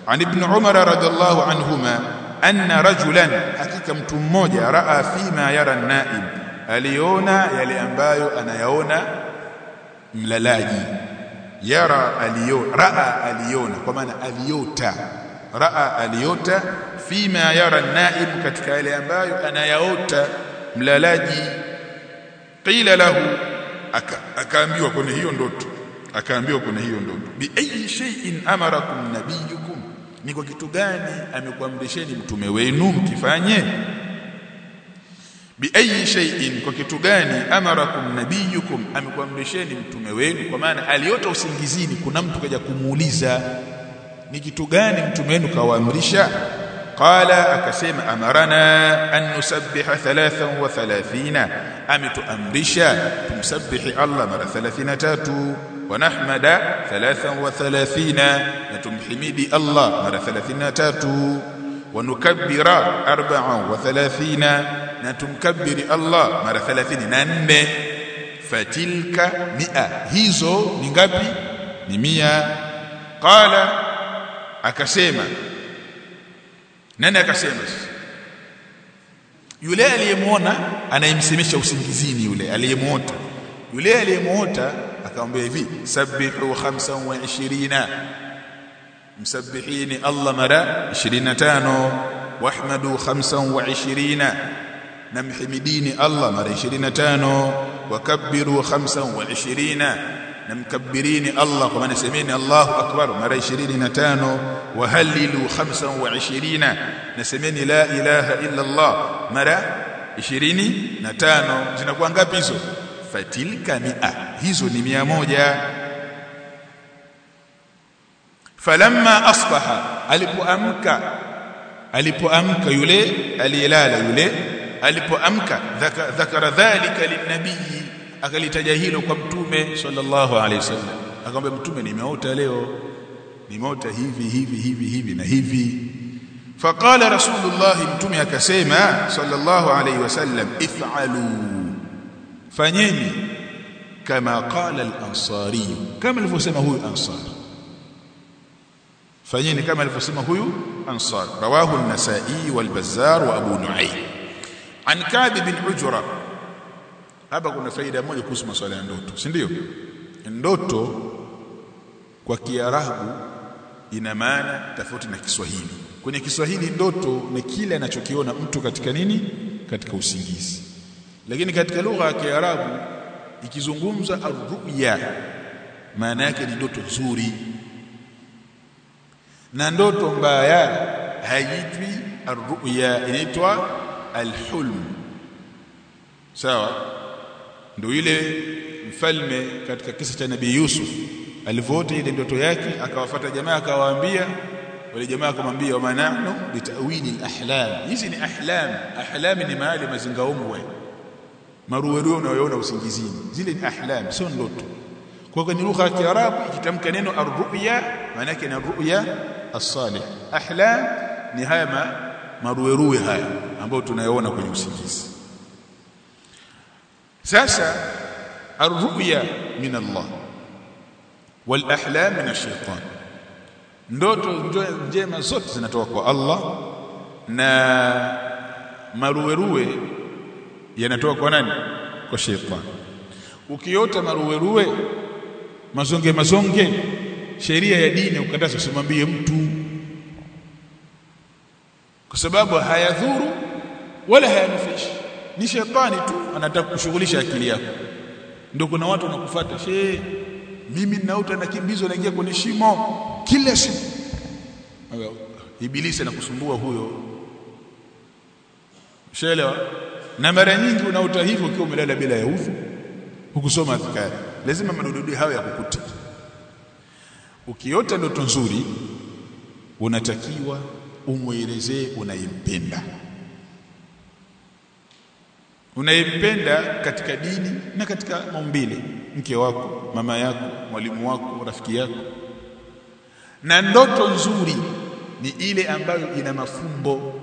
an ibn umar radhiallahu anhuma anna rajulan hakika mtu mmoja raa fima yara naim aliona yale ambayo anayaona mlalaji yara aliona raa aliona kwa maana aliota raa aliota fima yara naim katika yale ambayo anayaota mlalaji qila lahu akaambiwa kwenye hiyo ndoto akaambiwa kwenye hiyo ndoto bi ayi shay'in amarakum nabiyukum ni kwa kitu gani amekuamrisheni mtume wenu mkifanye bi ayi shay'in kwa kitu gani amarakum nabiyukum amekuamrisheni mtume wenu kwa maana aliota usingizini kuna mtu kaja kumuuliza ni kitu gani mtume wenu kawaamrisha qala akasema amarana an nusabbiha 33 ametuamrisha tumsabbihi Allah mara 33 wa nahmada 33 na tumhimidi Allah mara 33 wa nukabbira 34 na tumkabbiri Allah mara 34 fatilka mia hizo ni ngapi ni mia qala akasema nani akasema yule aliyemuona anayemsemesha usingizini yule aliyemuota yule aliyemuota akamwambia hivi sabbihu 25 msabbihini Allah mara 25 wahmadu 25 namhimidini Allah mara 25 wakabbiru 25 namkabbirini Allah kwa maana semeni Allahu akbar mara 25 wahalilu 25 nasemeni la ilaha illa Allah mara 25 zinakuwa ngapi hizo fatilka mia hizo ni mia moja falamma asbaha alipoamka alipoamka yule aliyelala yule alipoamka dhakara dhalika linnabii akalitaja hilo kwa mtume sallallahu alaihi wasallam akamwambia mtume nimeota leo nimeota hivi hivi hivi hivi na hivi faqala rasulullah mtume akasema sallallahu alaihi wasallam if'alu fanyeni kama qala al-ansari kama alivyosema huyu ansar fanyeni kama alivyosema huyu ansar rawahu an-nasa'i wal-bazzar wa abu nu'aym an ka'b bin ujra hapa kuna faida moja kuhusu masuala ya ndoto si ndio ndoto kwa kiarabu ina maana tofauti na Kiswahili kwenye Kiswahili ndoto ni kile anachokiona mtu katika nini katika usingizi lakini katika lugha ya Kiarabu ikizungumza arruya maana yake ni ndoto nzuri na ndoto mbaya haitwi arruya inaitwa alhulm sawa ndio ile mfalme katika kisa cha nabii Yusuf alivyoota ile ndoto yake akawafuata jamaa akawaambia wale jamaa akamwambia wa nahnu bitawili alahlam hizi ni ahlam ahlam ni mahali mazingaombwe maruweruwe unayoona usingizini zile ni ahlam sio ndoto kwa kwenye lugha ya Kiarabu ikitamka neno arruya maana yake ni arruya as-salih ahlam ni haya ma, maruweruwe haya ambayo tunayoona kwenye usingizi sasa arruya min Allah wal ahlam min ash-shaytan ndoto njema zote zinatoka kwa Allah na maruweruwe yanatoka kwa nani kwa shaytan ukiota maruweruwe mazonge mazonge sheria ya dini ukataza usimwambie mtu kwa sababu hayadhuru wala hayanufishi ni shetani tu anataka kushughulisha akili yako ndio kuna watu wanakufuata she mimi ninaota nakimbizwa naingia kwenye shimo kila siku ibilisi anakusumbua huyo shelewa na mara nyingi unaota hivyo ukiwa umelala bila ya udhu hukusoma adhkari lazima madudu hayo yakukuta ukiota ndoto nzuri unatakiwa umwelezee unaimpenda unayempenda katika dini na katika maumbile mke wako mama yako mwalimu wako rafiki yako na ndoto nzuri ni ile ambayo ina mafumbo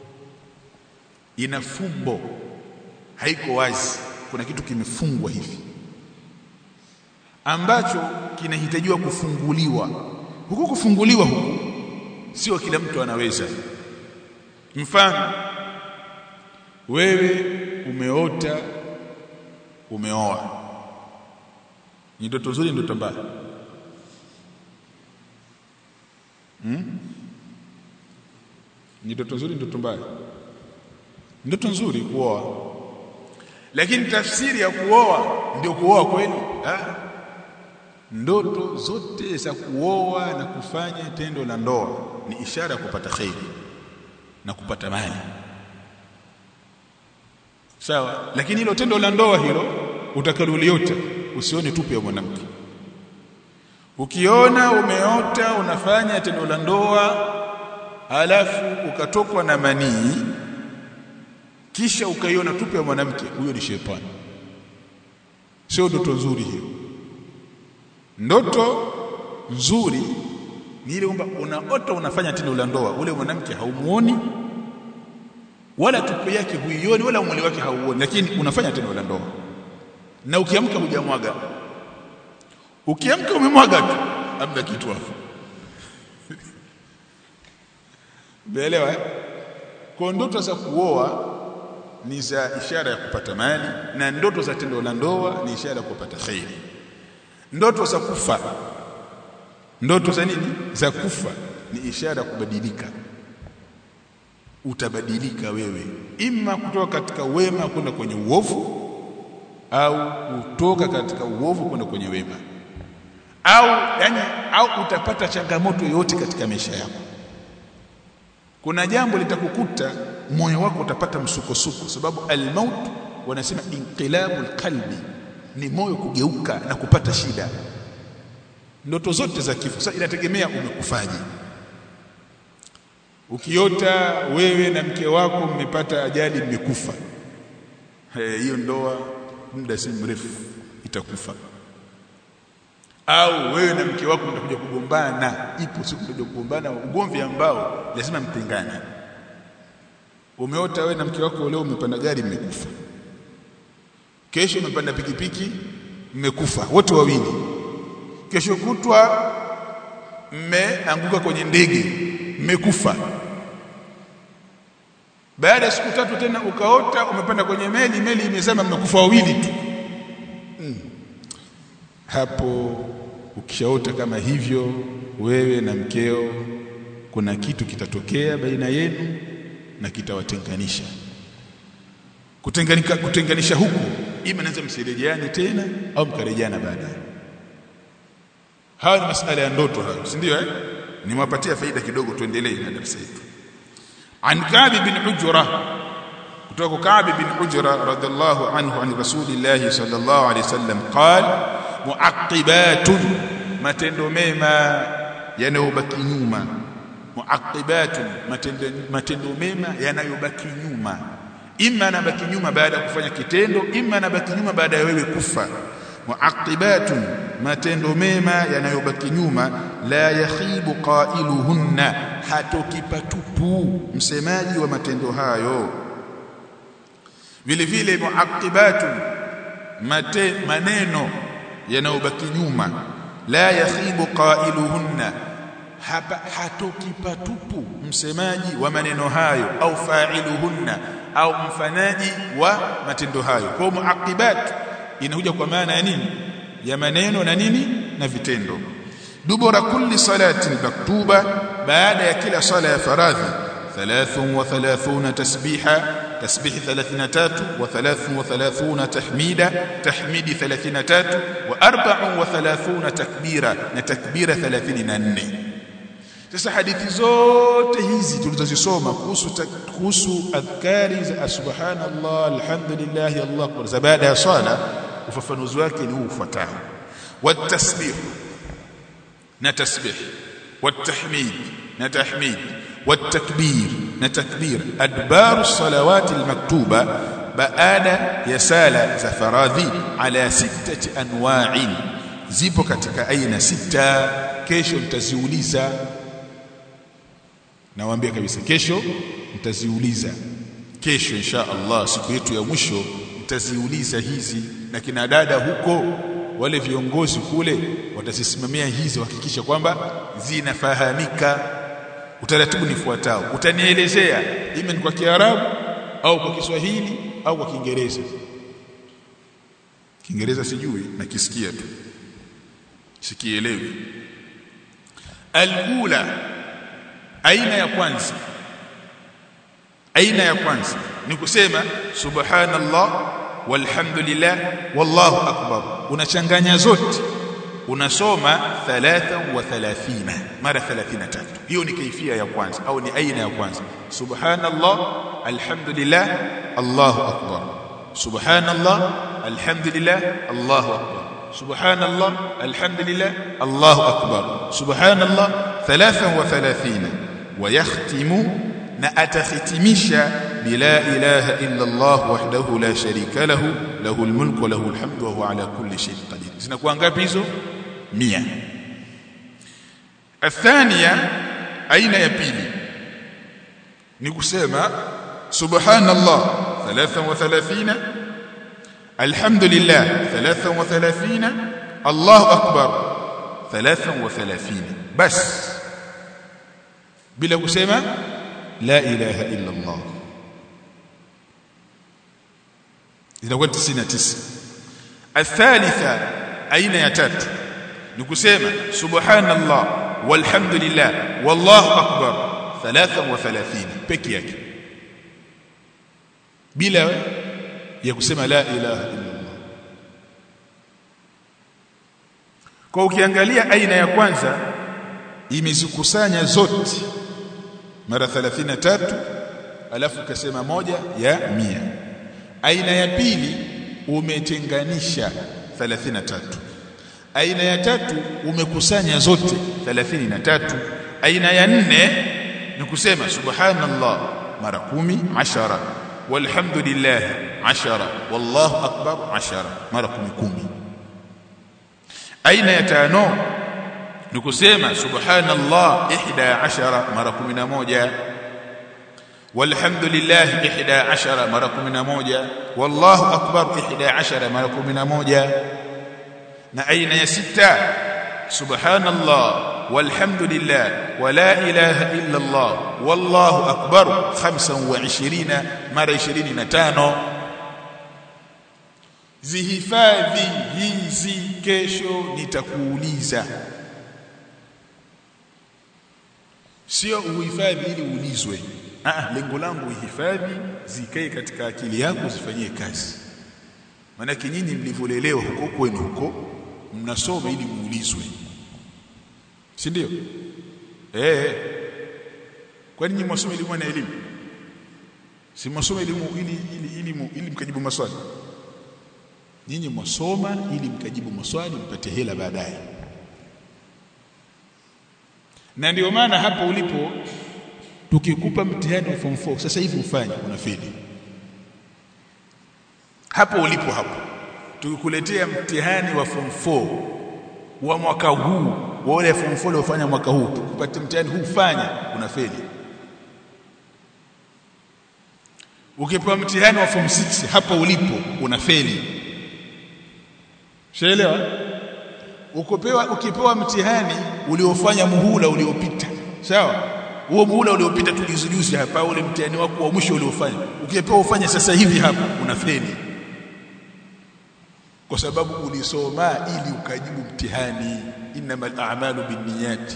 ina fumbo haiko wazi kuna kitu kimefungwa hivi ambacho kinahitajiwa kufunguliwa huku kufunguliwa huku sio kila mtu anaweza mfano wewe umeota umeoa ni ndoto nzuri ndoto mbaya hmm? ni ndoto nzuri ndoto mbaya ndoto nzuri kuoa lakini tafsiri ya kuoa ndio kuoa kweli ah ndoto zote za kuoa na kufanya tendo la ndoa ni ishara ya kupata kheri na kupata mali sawa lakini hilo tendo la ndoa hilo utakaloliota usione tupu ya mwanamke ukiona umeota unafanya tendo la ndoa halafu ukatokwa na manii kisha ukaiona tupu ya mwanamke huyo ni shetani sio ndoto nzuri hiyo ndoto nzuri ni ile kwamba unaota unafanya tendo la ndoa ule mwanamke haumuoni wala tupu yake huioni wala mwili wake hauoni lakini unafanya tendo la ndoa na ukiamka hujamwaga ukiamka umemwaga tu amna kitu hapo Umeelewa eh? Kwa ndoto za kuoa ni za ishara ya kupata mali na ndoto za tendo la ndoa ni ishara ya kupata khairi. Ndoto za kufa ndoto za nini? Za kufa ni ishara ya kubadilika. Utabadilika wewe ima kutoka katika wema kwenda kwenye uovu au kutoka katika uovu kwenda kwenye wema au yani au utapata changamoto yoyote katika maisha yako kuna jambo litakukuta moyo wako utapata msukosuko sababu almaut wanasema inqilabul qalbi ni moyo kugeuka na kupata shida ndoto zote za kifo sasa inategemea umekufaje ukiota wewe na mke wako mmepata ajali mmekufa hiyo ndoa muda si mrefu itakufa au wewe na mke wako mtakuja kugombana ipo siku mtakuja kugombana ugomvi ambao lazima mtengane umeota wewe na mke wako leo umepanda gari mmekufa kesho umepanda pikipiki mmekufa wote wawili kesho kutwa mmeanguka kwenye ndege mmekufa baada ya siku tatu tena ukaota umepanda kwenye meli meli imezama mmekufa wawili tu mm. hapo ukishaota kama hivyo wewe na mkeo kuna kitu kitatokea baina yenu na kitawatenganisha kutenganika kutenganisha huku ima naweza msirejeane tena au mkarejeana baadaye hawa ni masala ya ndoto hayo si ndio eh nimewapatia faida kidogo tuendelee na darasa yetu an Ka'b bin Ujra kutoka Ka'b bin Ujra radhiallahu anhu an Rasulillah sallallahu alayhi wasallam qala muaqibatun matendo mema yanayobaki nyuma muaqibatun matendo matendo mema yanayobaki nyuma imma anabaki nyuma baada ya kufanya kitendo imma anabaki nyuma baada ya wewe kufa muaqibatun matendo mema yanayobaki nyuma la yakhibu qailuhunna hatokipatupu msemaji wa matendo hayo vile vile muaqibatun mate maneno yanayobaki nyuma la yakhibu qailuhunna hapa hatokipatupu msemaji wa maneno hayo au fa'iluhunna au mfanyaji wa matendo hayo kwa muaqibat inakuja kwa maana ya nini ya maneno na nini na vitendo dubura kulli salatin maktuba baada ya kila sala ya faradhi 33 tasbiha تسبيح 33 و33 تحميدا تحميد 33 و34 تكبيرا نتكبيره 34 sasa hadithi zote hizi tulizozisoma kuhusu kuhusu adhkari za subhanallah alhamdulillah allah akbar za baada ya swala ufafanuzi wake ni huu ufuatao watasbih na tasbih والتحميد نتحميد والتكبير نتكبير أدبار الصلوات المكتوبة baada ya sala za faradhi ala sittati anwa'in zipo katika aina sita kesho nitaziuliza nawaambia kabisa kesho nitaziuliza kesho insha Allah siku yetu ya mwisho nitaziuliza hizi na kina dada huko wale viongozi kule watazisimamia hizi wahakikisha kwamba zinafahamika utaratibu nifuatao utanielezea ime ni kwa Kiarabu au kwa Kiswahili au kwa Kiingereza Kiingereza sijui nakisikia tu sikielewi alula aina ya kwanza aina ya kwanza ni kusema subhanallah walhamdulillah wallahu akbar unachanganya zote unasoma 33 mara 33 hiyo ni kaifia ya kwanza au ni aina ya kwanza subhanallah alhamdulillah allahu akbar subhanallah alhamdulillah allahu akbar subhanallah alhamdulillah allahu akbar subhanallah 33 ويختم na atakhitimisha bila ilaha illa Allah wahdahu la sharika lahu lahul mulku wa lahul hamdu wa huwa ala kulli shay'in qadir zinakuwa ngapi hizo 100 athania aina ya pili ni kusema subhanallah 33 alhamdulillah 33 Allahu akbar 33 bas bila kusema la ilaha illa Allah inakuwa 99 athalitha aina ya tatu ni kusema subhanallah walhamdulillah wallahu akbar 33 peke yake bila ya kusema la ilaha illa Allah kwa ukiangalia aina ya kwanza imezikusanya zote mara 33 alafu kasema moja ya mia aina ya pili umetenganisha 33 aina ya tatu umekusanya zote 33 aina ya nne ni kusema subhanallah mara kumi ashara walhamdulillah ashara wallahu akbar ashara mara kumi kumi aina ya tano ni kusema subhanallah 11 mara 11 walhamdulillah 11 mara 11 wallahu akbar 11 mara 11 na aina ya sita subhanallah walhamdulillah wala ilaha illa allah wallahu akbar 25 mara 25 zihifadhi hizi kesho nitakuuliza sio uhifadhi ili uulizwe ah lengo langu uhifadhi zikae katika akili yako zifanyie kazi maana nyinyi mlivyolelewa huko kwenu huko mnasoma ili muulizwe si ndio eh kwani nyinyi msome elimu na elimu si msome elimu ili ili ili, ili mkajibu maswali nyinyi msoma ili mkajibu maswali mpate hela baadaye na ndio maana hapo ulipo tukikupa mtihani wa form 4 sasa hivi ufanye unafeli hapo ulipo hapo tukikuletea mtihani wa form 4 wa mwaka huu wale form 4 waliofanya mwaka huu tukupate mtihani huu fanya unafeli ukipewa mtihani wa form 6 hapo ulipo unafeli shaelewa ukopewa ukipewa mtihani uliofanya muhula uliopita sawa huo muhula uliopita tulizujuzi hapa ule mtihani wako wa mwisho uliofanya ukipewa ufanye sasa hivi hapa unafeli kwa sababu ulisoma ili ukajibu mtihani innamal a'malu binniyati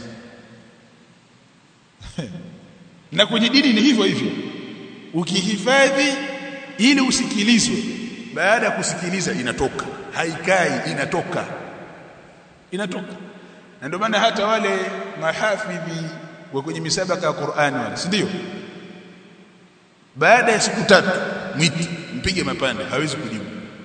na kwenye dini ni hivyo hivyo ukihifadhi ili usikilizwe baada ya kusikiliza inatoka haikai inatoka inatoka na ndio maana hata wale mahafidhi wa kwenye misabaka ya Qur'ani wale si ndio baada ya siku tatu mwiti mpige mapande hawezi kujibu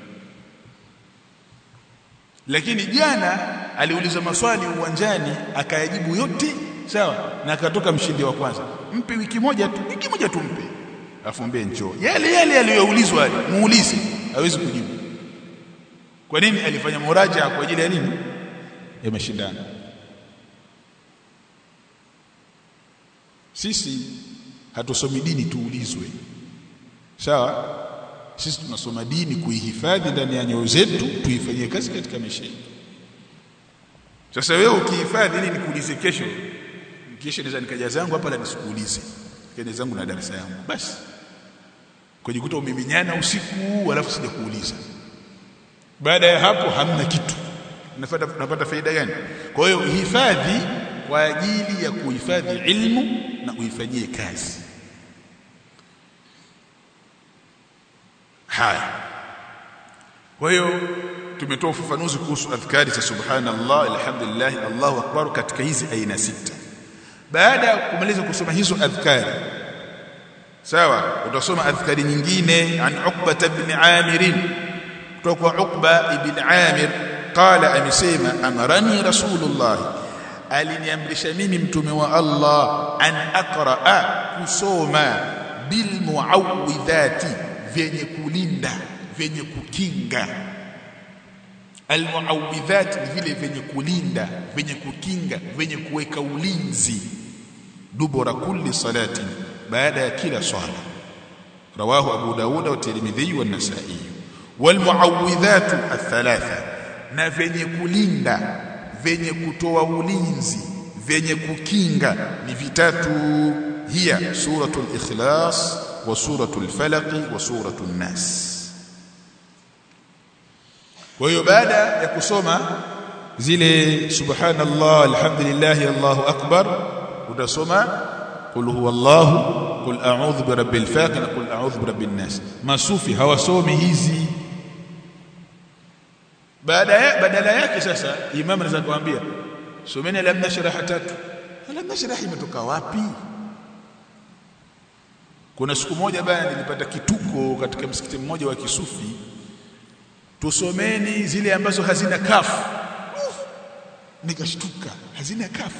lakini jana aliuliza maswali uwanjani akayajibu yote sawa na akatoka mshindi wa kwanza mpe wiki moja tu wiki moja tu mpe afumbie njoo yale yale aliyoulizwa yale muulize hawezi kujibu kwa nini alifanya muraja kwa ajili ya nini ya mashindano sisi hatusomi dini tuulizwe sawa sisi tunasoma dini kuihifadhi ndani ya nyoyo zetu tuifanyie kazi katika maisha yetu sasa wewe ukihifadhi ili nikuulize kesho kisha naweza nikaja zangu hapa la nisikuulize kaja zangu na darasa yangu basi kujikuta umiminyana usiku alafu sija kuuliza baada ya hapo hamna kitu unapata unapata faida gani kwa hiyo hifadhi kwa ajili ya kuhifadhi ilmu na uifanyie kazi haya kwa hiyo tumetoa ufafanuzi kuhusu adhkari za subhanallah alhamdulillah Allahu akbar katika hizi aina sita baada ya kumaliza kusoma hizo adhkari sawa utasoma adhkari nyingine an Uqba ibn Amir kutoka kwa Uqba ibn Amir qala amesema amarani rasulullah aliniamrisha mimi mtume wa Allah an aqraa kusoma bil muawwidhati vyenye kulinda vyenye kukinga almuawidhat ni vile vyenye kulinda vyenye kukinga vyenye kuweka ulinzi dubura kulli salati baada ya kila swala rawahu abu dauda wa tirmidhi wa nasai wal muawidhat athalatha na vyenye kulinda vyenye kutoa ulinzi vyenye kukinga ni vitatu hiya suratul ikhlas wa suratul falaq wa suratul nas kwa hiyo baada ya kusoma zile subhanallah alhamdulillah allahu akbar utasoma qul huwallahu qul a'udhu birabbil falaq na qul a'udhu birabbin nas masufi hawasomi hizi baada ya badala yake sasa imam anaweza kuambia someni lam nashraha tatu lam nashraha imetoka wapi kuna siku moja bana nilipata kituko katika msikiti mmoja wa kisufi tusomeni zile ambazo hazina kafu nikashtuka hazina kafu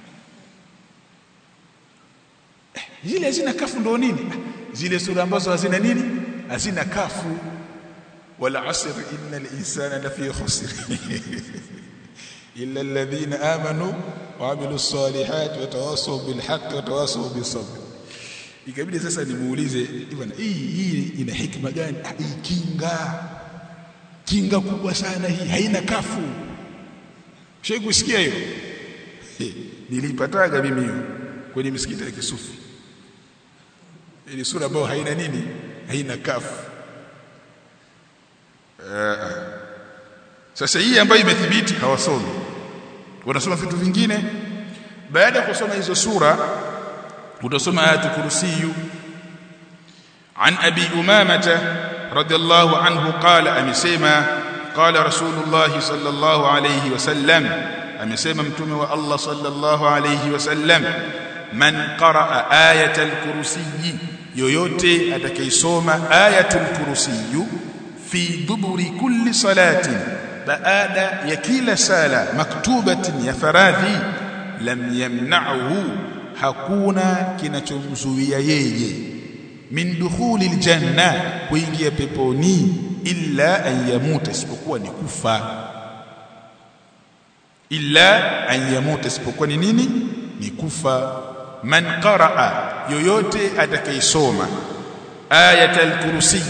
eh, zile hazina kafu ndo nini zile sura ambazo hazina nini hazina kafu wala asr innal insana lafi khusr illa alladhina amanu wa amilus salihati wa tawasaw bil haqqi wa tawasaw bis sabr ikabidi sasa nimuulize bwana hii hii ina hikma gani hii kinga kinga kubwa sana hii haina kafu shei kusikia hiyo nilipataga mimi hiyo kwenye misikiti ya kisufi ili sura ambayo haina nini haina kafu uh, sasa hii ambayo imethibiti hawasomi wanasoma vitu vingine baada ya kusoma hizo sura utasoma ayatu kursiyu an abi umamata رضي الله عنه قال امسما قال رسول الله صلى الله عليه وسلم امسما متومه الله صلى الله عليه وسلم من قرأ آية الكرسي yoyote atakayesoma ayatul kursiyu fi duburi kulli salatin baada ya kila sala maktubatin ya faradhi lam yamna'hu hakuna kinachomzuia yeye min dukhuli aljanna kuingia peponi illa an yamuta isipokuwa ni kufa illa an yamuta isipokuwa ni nini ni kufa man qaraa yoyote atakayesoma ayatul kursi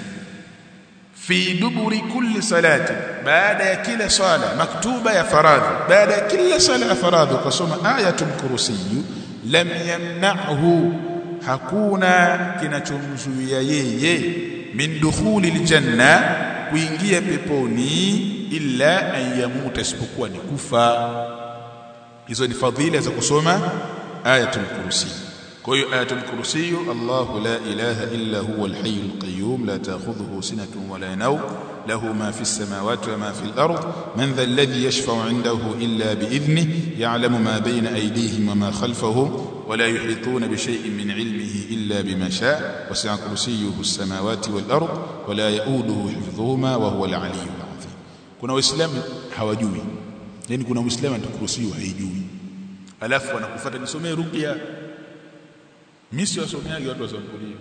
fi duburi kulli salati baada ya kila sala maktuba ya faradhi baada ya kila sala ya faradhi ukasoma ayatul kursi lam yamna'hu hakuna kinachomzuia yeye min dukhuli aljanna kuingia peponi illa an yamuta isipokuwa ni kufa hizo ni fadhila za kusoma ayatul kursi kwa hiyo ayatul kursi Allahu la ilaha illa huwa alhayyul qayyum la ta'khudhuhu sinatun wa la nawm له ما في السماوات وما في الأرض من ذا الذي يشفع عنده إلا بإذنه يعلم ما بين أيديهم وما خلفهم ولا يحيطون بشيء من علمه إلا بما شاء وسع كرسيه السماوات والأرض ولا يؤوده حفظهما وهو العلي العظيم كنا وإسلام hawajui yani kuna muislamu atakuruhusiwa haijui alafu anakufuata nisomee ruqya mimi siwasomeaje watu wasambulie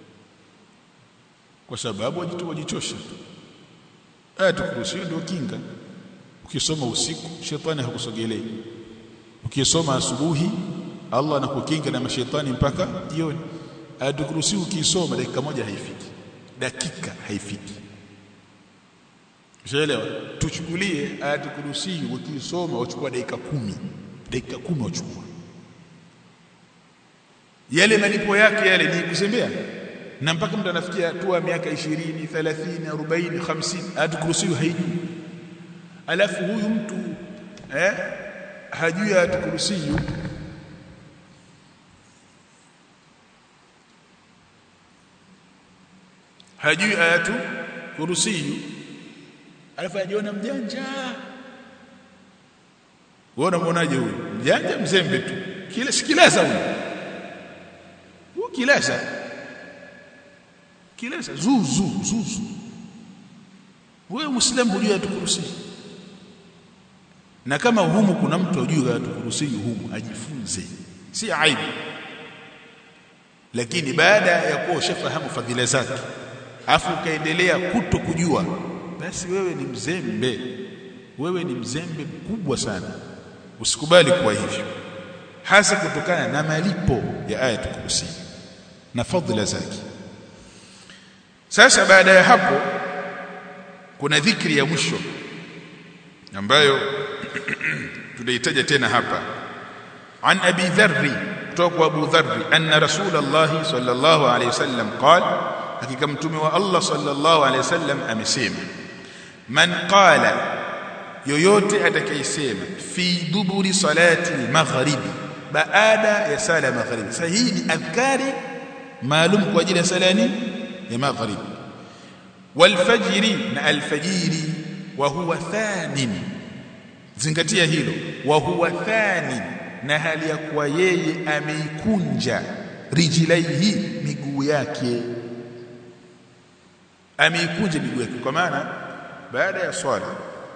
kwa sababu wajitu wajichosha tu aya tukuruhusiwa ndio kinga ukisoma usiku shetani hakusogelei ukisoma asubuhi Allah anakukinga na mashetani mpaka jioni aya tukuruhusiwa ukisoma dakika moja haifiki dakika haifiki Ushaelewa tuchukulie aya tukuruhusiwa ukisoma uchukua dakika kumi dakika kumi uchukua yale malipo yake yale ni kuzembea na mpaka mtu anafikia hatua miaka 20 30 40 50 atukurusiyu haijui alafu huyu mtu eh hajui atukurusiyu hajui ayatu kurusiyu alafu ajiona mjanja wewe unamwonaje huyu mjanja mzembe tu kile sikilasa huyu huyu kilasa kilasa zuzu zuzu wewe muislamu hujui ayatu kurusiyu na kama humu kuna mtu hajui ayatu kurusiyu humu ajifunze si aibu lakini baada ya kuwa ushafahamu fadhila zake afu ukaendelea kuto kujua basi wewe ni mzembe wewe ni mzembe mkubwa sana usikubali kuwa hivyo hasa kutokana na malipo ya ayatul kursi na fadhila zake sasa baada ya hapo kuna dhikri ya mwisho ambayo tunahitaja tena hapa an abi dharri kutoka kwa abu dharri anna rasulullah sallallahu alayhi wasallam qala hakika mtume wa Allah sallallahu alayhi wasallam amesema man qala yoyote atakayesema fi duburi salati maghribi baada ya sala maghribi sasa hii ni adhkari maalum kwa ajili ya sala ya maghribi walfajiri na alfajiri wa huwa thanin zingatia hilo wa huwa thanin na hali ya kuwa yeye ameikunja rijlaihi miguu yake ameikunja miguu yake kwa maana baada ya swala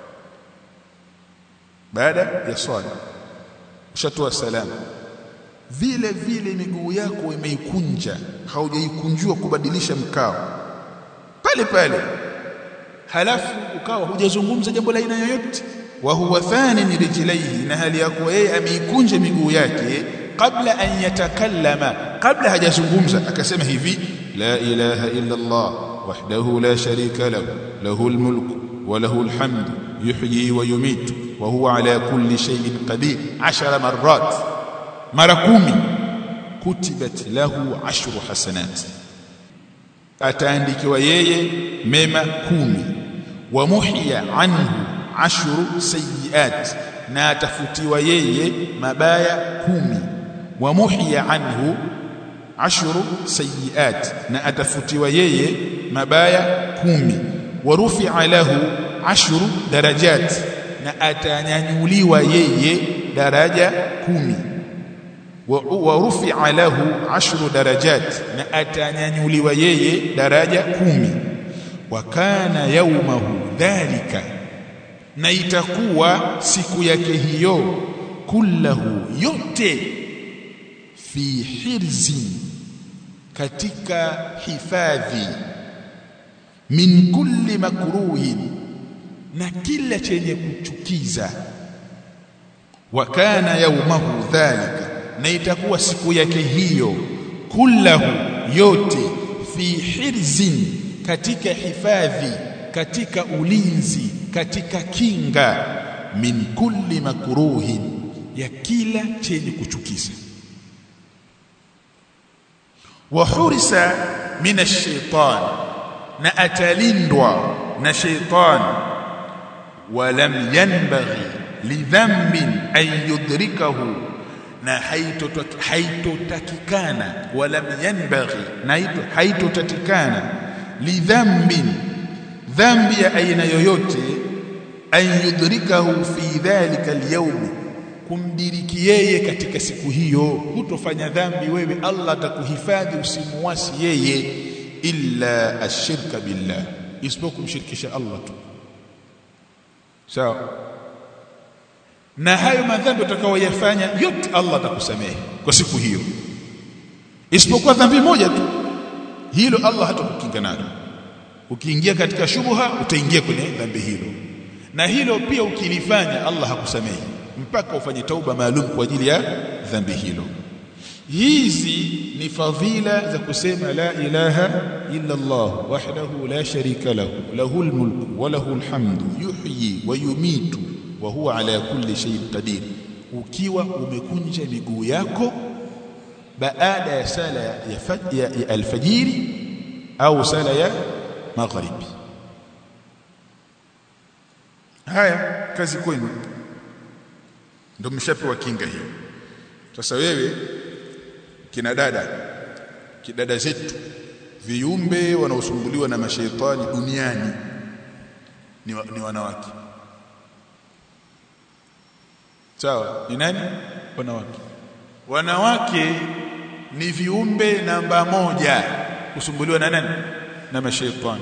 baada ya swala ushatoa salamu vile vile miguu yako imeikunja haujaikunjua kubadilisha mkao pale pale halafu ukawa hujazungumza jambo la aina yoyote wa huwa thani rijlaihi na hali yako yeye ameikunja miguu yake kabla an yatakallama kabla hajazungumza akasema hivi la ilaha illa Allah وحده لا شريك له له الملك وله الحمد يحيي ويميت وهو على كل شيء قدير عشر مرات مرة كومي كتبت له عشر حسنات ataandikiwa yeye mema kumi wa muhya anhu ashru sayiat na atafutiwa yeye mabaya kumi wa muhya anhu ashru sayiat na atafutiwa yeye mabaya kumi warufi'a lahu ashru darajat na atanyanyuliwa yeye daraja kumi warufi'a lahu ashru darajat na atanyanyuliwa yeye daraja kumi wa kana yaumahu dhalika na itakuwa siku yake hiyo kullahu yote fi hirzin katika hifadhi min kulli makruhin na kila chenye kuchukiza wa kana yaumahu dhalika na itakuwa siku yake hiyo kullahu yote fi hirzin katika hifadhi katika ulinzi katika kinga min kulli makruhin ya kila chenye kuchukiza wa hurisa min ash-shaytan na atalindwa na shaytan walam yanbaghi lidhanbin an yudrikahu na haitotakikana walam yanbaghi na haitotakikana lidhanbin dhambi ya aina yoyote an yudrikahu fi dhalika alyawm kumdiriki yeye katika siku hiyo hutofanya dhambi wewe Allah atakuhifadhi usimuasi yeye illa ashirka billah isipokuwa kumshirikisha Allah tu sawa so, na hayo madhambi utakayoyafanya yote Allah atakusamehe kwa siku hiyo isipokuwa dhambi moja tu hilo Allah hatakukinga nalo ukiingia katika shubha utaingia kwenye dhambi hilo na hilo pia ukilifanya Allah hakusamehe mpaka ufanye tauba maalum kwa ajili ya dhambi hilo hizi ni fadhila za kusema la ilaha illa Allah wahdahu la sharika lahu lahul mulku wa lahul hamdu yuhyi wa yumitu wa huwa ala kulli shay'in qadir ukiwa umekunja miguu yako baada ya sala ya, ya, ya alfajiri au sala ya magharibi haya kazi kwenu ndio mshapewa kinga hiyo sasa wewe kina dada kidada zetu viumbe wanaosumbuliwa na mashaitani duniani ni, wa, ni wanawake sawa ni nani wanawake wanawake ni viumbe namba moja kusumbuliwa na nani na mashaitani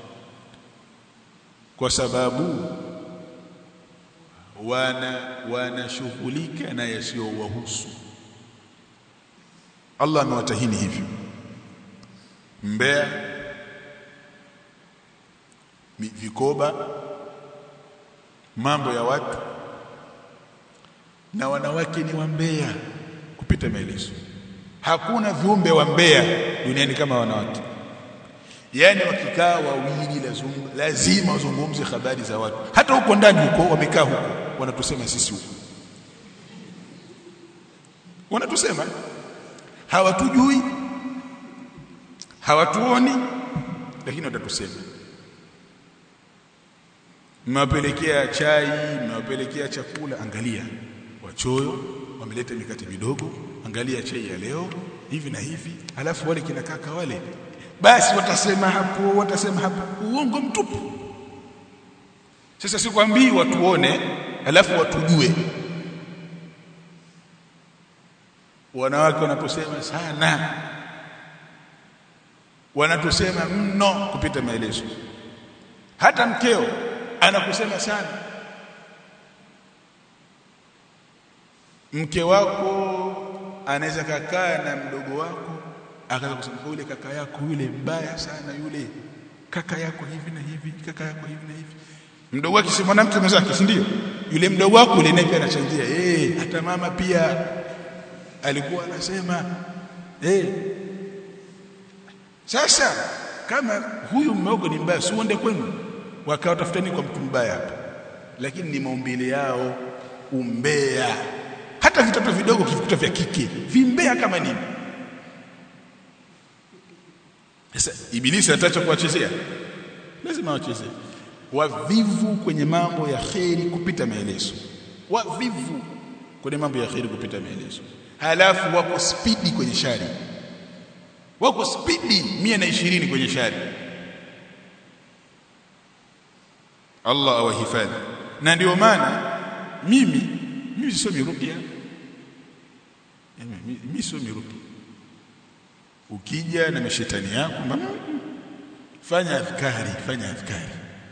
kwa sababu wana wanashughulika na yasiyowahusu Allah amewatahini hivyo mbea vikoba mambo ya watu na wanawake ni wambea kupita maelezo hakuna viumbe wa mbea duniani kama wanawake yani wakikaa wawili lazima wazungumze habari za watu hata huko ndani huko wamekaa huko wanatusema sisi huko wanatusema hawatujui hawatuoni lakini watatusema mmewapelekea chai mmewapelekea chakula angalia wachoyo wameleta mikate midogo angalia chai ya leo hivi na hivi alafu wale kina kaka wale basi watasema hapo watasema hapo uongo mtupu sasa sikwambii watuone alafu watujue wanawake wanatusema sana wanatusema mno kupita maelezo hata mkeo anakusema sana mke wako anaweza kakaa na mdogo wako akaanza kusema yule kaka yako yule mbaya sana yule kaka yako hivi na hivi kaka yako hivi na hivi mdogo wake si mwanamke mwenzake si ndio yule mdogo wako yule naye pia anachangia eh hata mama pia alikuwa anasema eh sasa kama huyu mmogo ni mbaya si uende kwenu wakawa tafutani kwa mtu mbaya hapa lakini ni maumbile yao umbea hata vitoto vidogo kivikuta vya kike vimbea kama nini sasa ibilisi atacha kuwachezea lazima wachezee wavivu kwenye mambo ya kheri kupita maelezo wavivu kwenye mambo ya kheri kupita maelezo halafu wako spidi kwenye shari wako spidi mia na ishirini kwenye shari Allah awahifadhi na ndio maana mimi mimi sisomi ruqya mimi sisomi ruqya ukija na mashetani yako fanya adhkari fanya adhkari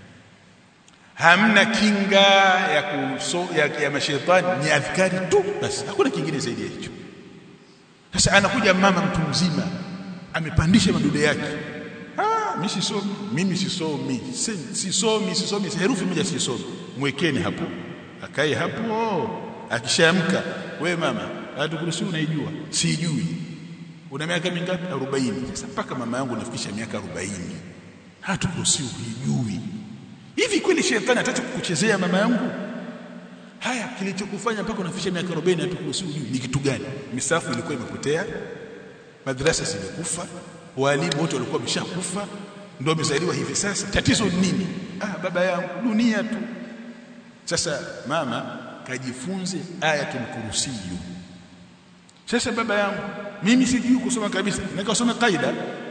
hamna kinga ya kuso, ya, ya mashetani ni adhkari tu basi hakuna kingine zaidi ya hicho sasa anakuja mama mtu mzima amepandisha madude yake ah mimi sisomi mimi sisomi sisomi sisomi herufi moja sisomi mwekeni hapo akae hapo akishaamka we mama hatukuruhusi unaijua sijui una miaka mingapi 40 sasa mpaka mama yangu nafikisha miaka 40 hatukuruhusi uijui hivi kweli shetani ataacha kukuchezea mama yangu haya kilichokufanya mpaka unafikisha miaka 40 hatukuruhusi ujui ni kitu gani misafu ilikuwa imepotea madrasa zimekufa walimu wote walikuwa wameshakufa ndio wamezaliwa hivi sasa tatizo ni nini ah baba yangu dunia tu sasa mama kajifunze ayatul kursiyu sasa baba yangu mimi sijui kusoma kabisa nikasoma kaida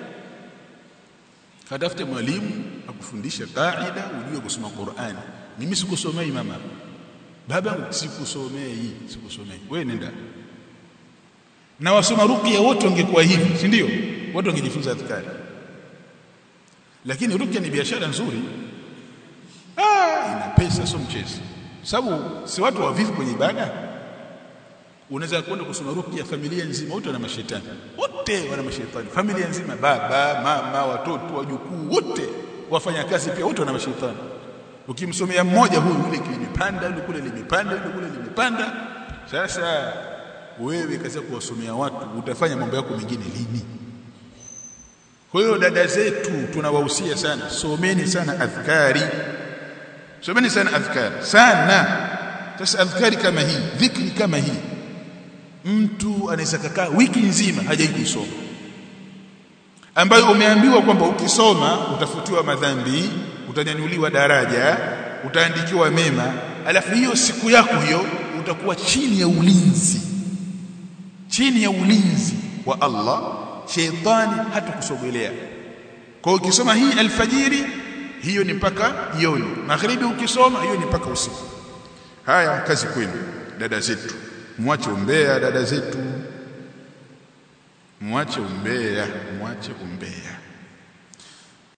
katafute mwalimu akufundisha kaida ujue kusoma Qur'ani mimi sikusomei mama baba sikusomei sikusomei wewe nenda na wasoma ruqya wote wangekuwa hivi si ndio watu wangejifunza adhkari lakini ruqya ni biashara nzuri ah ina pesa sio mchezo sababu si watu wavivu kwenye ibada unaweza kwenda kusoma ruqya familia nzima wote wana mashetani wote wana mashetani familia nzima baba mama watoto wajukuu wote wafanya kazi pia wote wana mashetani ukimsomea mmoja huyu yule limepanda yule kule limepanda yule kule limepanda sasa wewe kazi kuwasomea watu utafanya mambo yako mengine lini kwa hiyo dada zetu tunawahusia sana someni sana adhkari someni sana adhkari sana sasa adhkari kama hii dhikri kama hii mtu anaweza kukaa wiki nzima hajai kusoma ambayo umeambiwa kwamba ukisoma utafutiwa madhambi utanyanyuliwa daraja utaandikiwa mema alafu hiyo siku yako hiyo utakuwa chini ya ulinzi chini ya ulinzi wa Allah sheitani hatakusogelea kwa hiyo ukisoma hii alfajiri hiyo ni mpaka jioni magharibi ukisoma hiyo ni mpaka usiku haya kazi kwenu dada zetu mwache umbea dada zetu mwache umbea mwache umbea